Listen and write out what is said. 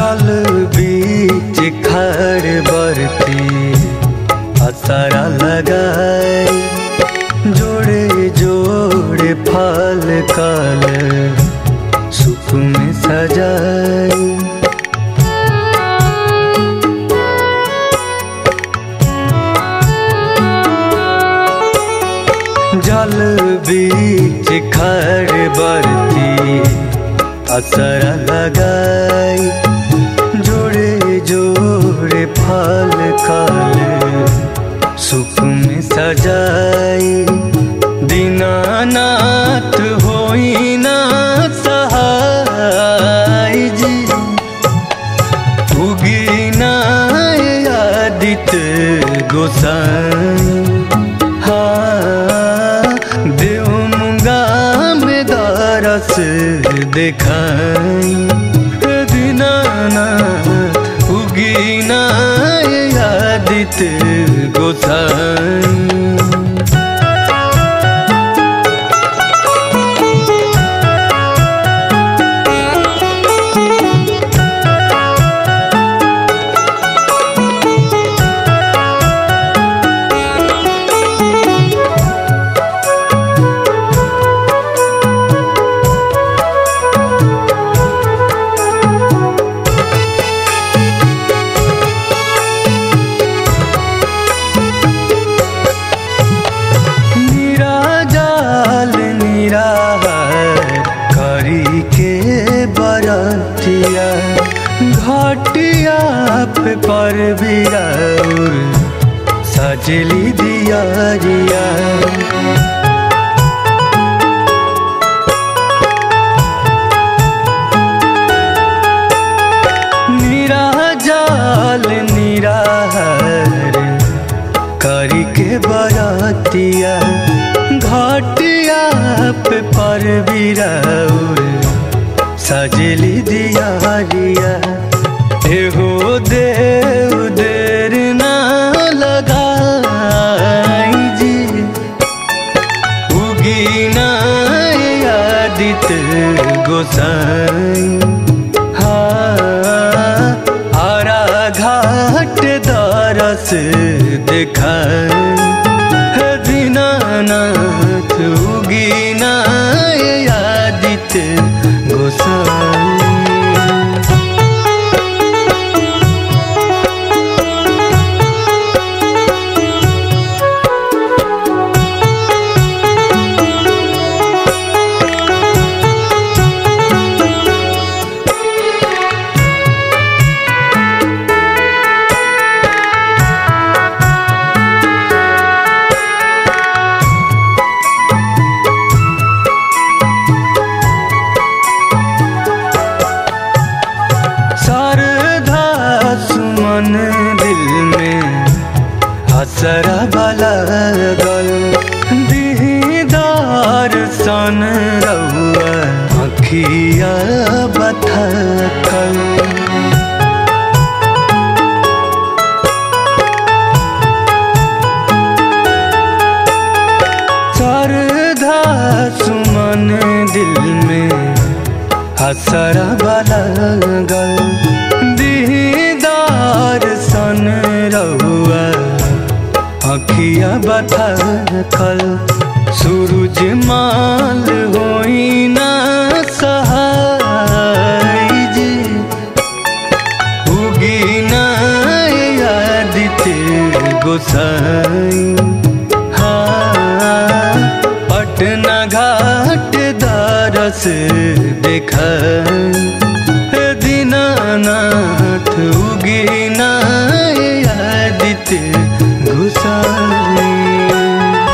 जल बीच खड़ बरती असरा लगाए जोड़े जोड़े फल कल सुख में सजाए जल बीच खड़ बरती असर लगाई जोड़े जोड़े फल काले सुख में सजाई दीनानाथ होई ना सहाय जी उगी ना आदित्य गोसाई हाँ देव मुंगा में दरस देखाई दीनानाथ उगी ना आदित्य गोसाई निराजाल निराहार करी के बरतिया घाटिया पे पर बिराउर सजली दिया रिया निराजाल निराहार करी के बरातिया घाटिया पे पर बिराउर सजली दिया रिया एहो देव देर ना लगाई जी उगी ना आदित्य गोसाई हाँ आरा घाट दरस देखाई हे दीनानाथ उगी ना आदित्य गोसाई शारदा सुमन दिल में हसरा बला गल दीदार सन रहुआ अखिया बथकल शारदा सुमन दिल में हसरा बला गल दीदार सन रहुआ अखिया बथकल सूरज माल होई ना सहाय जी उगी ना आदित्य गोसाई हाँ पटना घाट दरस देखा दीनानाथ उगी ना आदित्य गोसाई